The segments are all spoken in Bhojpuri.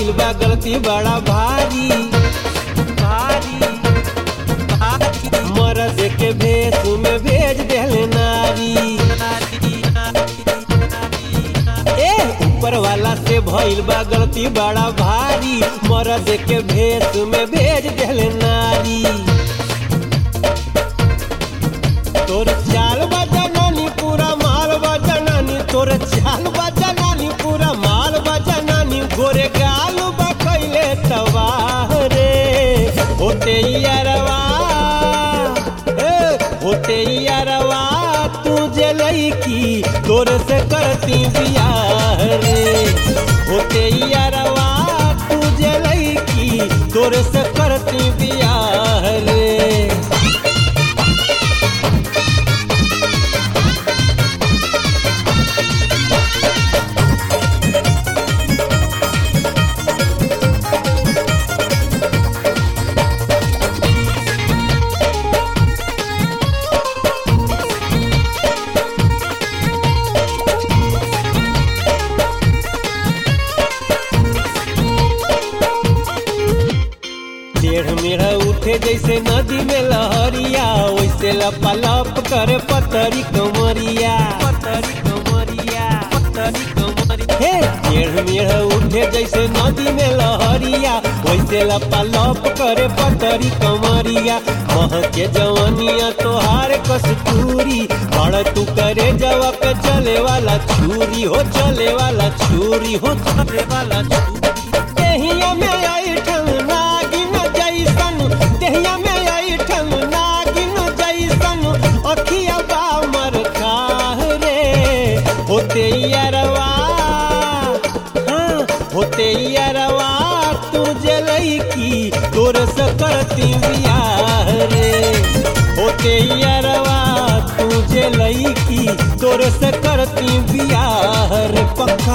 भइल बा गलती बड़ा भारी भारी भारी मरद के भेष में भेज देले नारी ए ऊपर वाला से भइल बा गलती बड़ा भारी मरद के भेष में भेज देले नारी तोर चाल बजनानी पूरा माल बजनानी तोर चाल बजनानी पूरा माल बजनानी गोरे गाल बकैले तबाह रे होते यारवा ए होते यारवा तू जे लईकी तोर से करती बियाह रे होते यारवा तू जे लईकी तोर से करती बियाह रे टेढ़ मेढ़ उठे जैसे नदी में लहरिया वैसे लपालप करे पतरी कमरिया पतरी कमरिया पतरी कमरिया हे टेढ़ मेढ़ उठे जैसे नदी में लहरिया वैसे लपालप करे पतरी कमरिया मह के जवनिया तोहार कस्तूरी बड़ तू करे जवा पे चले वाला छुरी हो चले वाला छुरी हो चले वाला छुरी देहिया में आई ठन नागिन जैसन देहिया में आई ठन नागिन जैसन अखिया बा मर खाह रे होते यारवा हाँ होते यारवा तू जलई की तोर से करती बियाह रे होते यारवा तू जलई की तोर से करती बियाह रे पक्का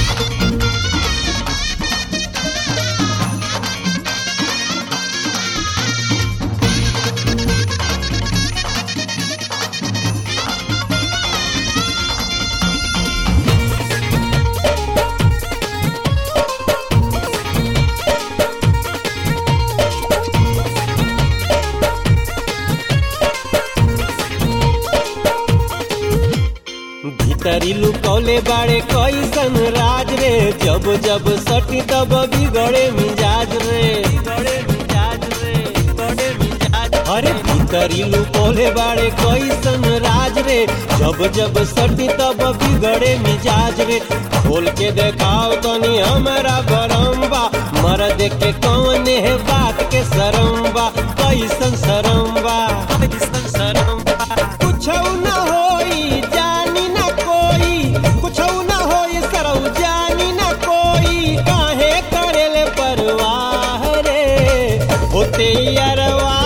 भीतरी लुकौले बाड़े कैसन राज रे जब जब सटी तब बिगड़े मिजाज रे बिगड़े मिजाज रे बिगड़े मिजाज अरे भीतरी लुकौले बाड़े कैसन राज रे जब जब सटी तब बिगड़े मिजाज रे खोल के देखाओ तनी हमारा बरम्बा मर्द के कौन है बात के सरम्बा कैसन सरम्बा कैसन सरम्बा कुछ न होई जानी न कोई कुछ न होई सरौ जानी न कोई काहे करेले परवाह रे होते यारवा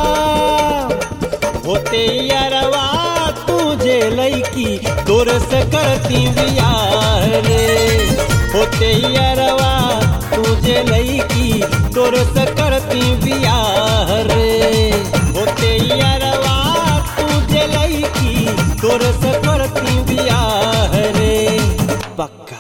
होते यारवा तुझे लईकी तोर से करती बियाह रे होते यारवा तुझे लईकी तोर से करती बियाह रे होते यारवा तुझे लईकी तोर से करती बियाह रे पक्का